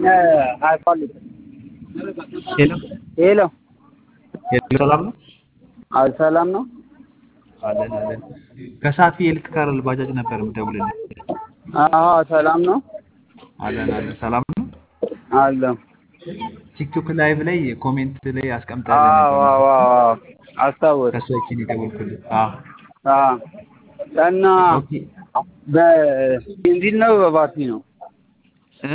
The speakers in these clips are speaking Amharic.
ሄሎ ሄሎ ሄሎ፣ ሰላም ነው አይ ሰላም ነው። አለን አለን። ከሳፊ ኤሌክትሪካል ባጃጅ ነበር የምደውልልህ። አዎ ሰላም ነው አለን አለን። ሰላም ነው። አለሁ። ቲክቶክ ላይቭ ላይ ኮሜንት ላይ አስቀምጠልን አዎ ነበር። አዎ አዎ አስታወስ ከሰዎችን የደወልኩልህ። አዎ አዎ እና ኦኬ በቤንዚን ነው በባትሪ ነው? እ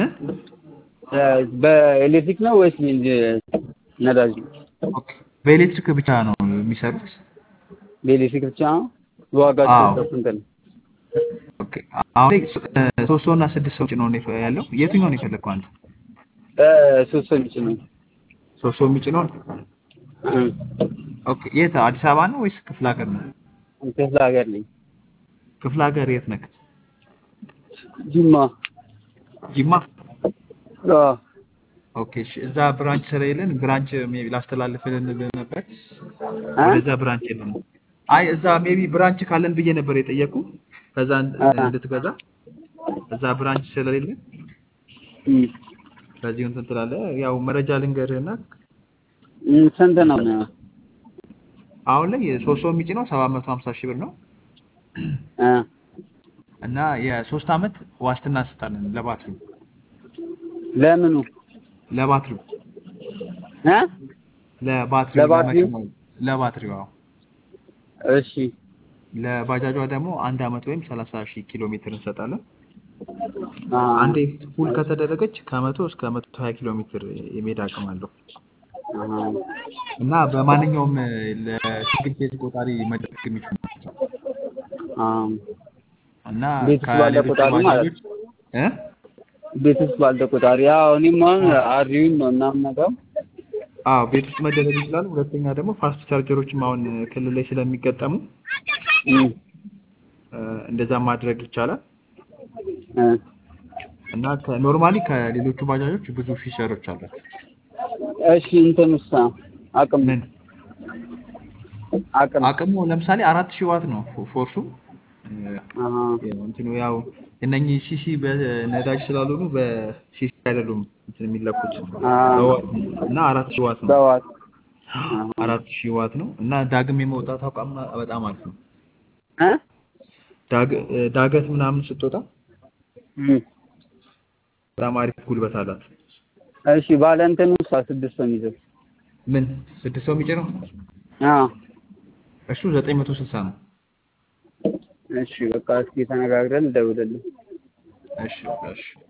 በኤሌክትሪክ ነው ወይስ ቤንዚን ነዳጅ ነው? ኦኬ በኤሌክትሪክ ብቻ ነው የሚሰሩት? በኤሌክትሪክ ብቻ ነው? ዋጋቸው አዎ። ስንት ነው? ኦኬ አሁን ላይ ሶ- እ ሶስት ሰው እና ስድስት ሰው ጭኖ ነው የፈ- ያለው። የትኛውን ነው የፈለግከው አንተ? ሶስት ሰው የሚጭን ነው። ሶስት ሰው የሚጭነውን? እ ኦኬ የት አዲስ አበባ ነው ወይስ ክፍለ ሀገር ነው? ክፍለ ሀገር ነኝ። ክፍለ ሀገር የት ነህ? ጅማ። ጅማ። አዎ ኦኬ እሺ። እዛ ብራንች ስለሌለን ብራንች ሜቢ ላስተላልፍልን ብለህ ነበር። እ? ወደዛ ብራንች የለም። አይ እዛ ሜቢ ብራንች ካለን ብዬ ነበር የጠየቁ ከዛ እንድ- አ። እንድትገዛ እዛ ብራንች ስለሌለን እም። በዚሁ እንትን ትላለህ። ያው መረጃ ልንገርህና እም፣ ስንት ነው? አሁን ላይ ሶስት ሰው የሚጭነው ሰባት መቶ ሀምሳ ሺህ ብር ነው እ እና የሶስት አመት ዋስትና እንሰጣለን ለባትሪው ለምኑ? ለባትሪው እ ለባትሪው ለባትሪው? ለመኪናው ለባትሪው አዎ። እሺ ለባጃጇ ደግሞ አንድ አመት ወይም ሰላሳ ሺህ ኪሎ ሜትር እንሰጣለን። አ አንዴ ፉል ከተደረገች ከመቶ እስከ መቶ ሀያ ኪሎ ሜትር የመሄድ አቅም አለው አ እና በማንኛውም ለሲንግል ፌዝ ቆጣሪ መደረግ የሚችሉ ናቸው አ እና ቤት ውስጥ ባለ ከሌሎቹ ቆጣሪ ማለት ባጃጆች እ ቤት ውስጥ ባለ ቆጣሪ ያው እኔም አሁን አሪውን ነው እና የምነዳው አዎ ቤት ውስጥ መደረግ ይችላል። ሁለተኛ ደግሞ ፋስት ቻርጀሮችም አሁን ክልል ላይ ስለሚገጠሙ እም፣ እ፣ እንደዛ ማድረግ ይቻላል እ እና ኖርማሊ ከሌሎቹ ባጃጆች ብዙ ፊቸሮች አሏቸው። እሺ እንትን ውስጥ አቅም ምን አቅም አቅሙ ለምሳሌ አራት ሺህ ዋት ነው ፎ- ፎርሱ እ፣ አሃ ያው እንትኑ ያው እነኚህ ሲሲ በነዳጅ ስላልሆኑ በሲሲ አይደሉም እንትን የሚለኩት አ በዋት ነው እና አራት ሺህ ዋት ነው። በዋት አራት ሺህ ዋት ነው እና ዳግም የመውጣት አቋም በጣም አሪፍ ነው። እ ዳግ- እ፣ ዳገት ምናምን ስትወጣ እም፣ በጣም አሪፍ ጉልበት አላት። እሺ ባለ እንትን ውስጥ ስድስት ነው የሚይዘው ምን ስድስት ሰው የሚጭነው አ እሱ ዘጠኝ መቶ ስልሳ ነው። እሺ በቃ እስኪ ተነጋግረን እደውልልህ እሺ እሺ